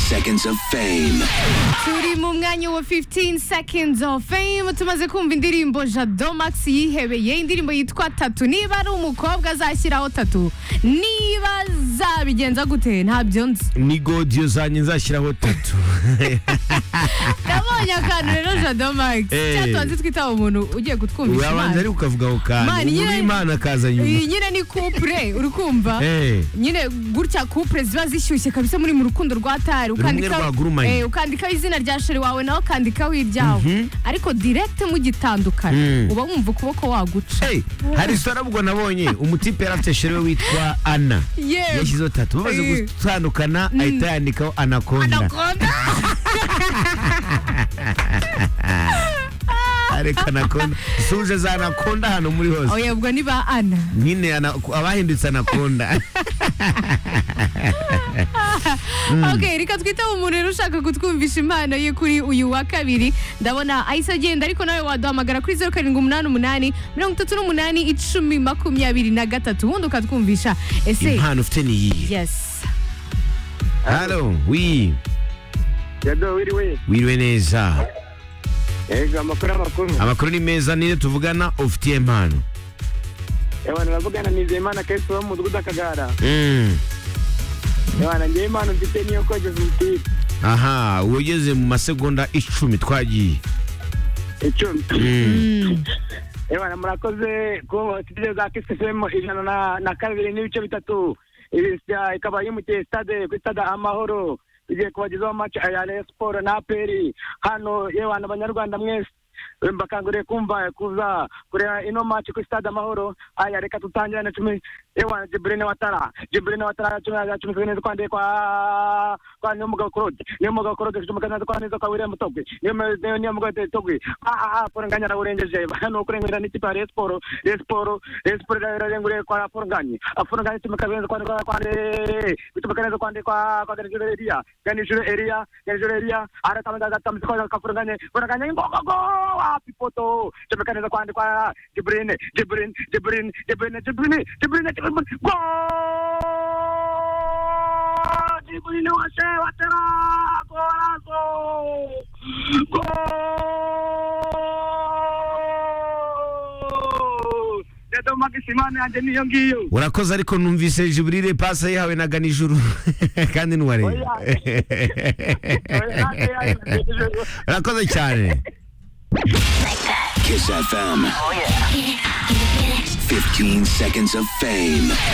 Seconds of Fame. turi mu mwanya wa 15 seconds of fame tumaze kumva indirimbo jado max yihebeye indirimbo yitwa tatu niba ari umukobwa azashyiraho tatu niba zabigenza gute ntabyo nzi ni godiyo zanjye nzashyiraho tatu nabonye akantu rero jado max Eh. cyatubanze twitaba umuntu ugiye kutwumvisha urabanza imana ariko ukavugaho Imana kantu nyine- imana akaza nyuma iyi nyine ni couple uri kumva Eh. nyine gutya couple ziba zishyushye kabisa muri mu rukundo rwa tari rwagurumanye. eh, ukandikaho izina rya sheri wawe nawe ukandikaho iryawe ariko direct mugitandukana Mm. uba wumva ukuboko waguca Hey, hari resitora ubwo nabonye umutipe yari afite shere we witwa ana Yewe. yashyizeho tatu bamaze Eh. gutandukana ahita yandikaho anakonda Anaconda. ariko anakonda suje za anakonda hano muri hose oya ubwo ni ba ana nyine ana- abahindutse anakonda ok reka twite umuntu rero ushaka kutwumvisha impano ye kuri uyu wa kabiri ndabona ahise agenda ariko nawe waduhamagara kuri zeru karindwi umunani umunani mirongo itatu n'umunani icumi makumyabiri na gatatu ubundi ukatwumvisha ese impano ufite ni iyihe yes halo wi jado wiriwe wiriwe neza ego amakuru amakuru amakuru ni meza niyo tuvugana ufitiye impano ewana uravugana nizeyimana kesu wo mu mudugudu akagara Mm. ewana ngewe impano mfite niyo kogeza umupira aha ugeze mu masegonda icumi twagiye icumi Mm. ewana murakoze kuba studio za kisifemu ijana na- na kabiri n'ibice bitatu Iyi sa- ikaba yimukiye stade kuri stade amahoro igiye kubagezaho match ya Rayon Sport na aperi hano yewana abanyarwanda mwese mbakanguriye kumva kuza kureba ino match kuri stade amahoro aya reka tutangire na cumi yewana jibrine watara jibrine watara cumi na cumi neza kwa ndekwa kwa niyo mugabo korode niyo mugabo korode cumi neza kwa neza kwa william togwe niyo mu- niyo niyo mugabo togwe ah ah poranganya na urengeje hano ukurengera n'ikipe ya Rayon Sport Rayon Sport Rayon Sport irarenguriye kwa poranganya poranganya cumi neza kwa kwa kwa bituma neza kwa ndekwa kwa ganijuru elia ganijuru elia ganijuru elia ara kama gaza tamsi kwa kwa poranganya poranganya ingogogo wapi poto cumi neza kwa ndekwa jibrine jibrine jibrine jibrine jibrine jibrine jibrine Gol! Jibrine wase watera golazo Gol! Jado Makisimane yanjye niyo ngiyo urakoze ariko numvise jiburire pasi yahawe na ganijuru kandi ntiwareba urakoze cyane Kiss FM. 15 Seconds of Fame.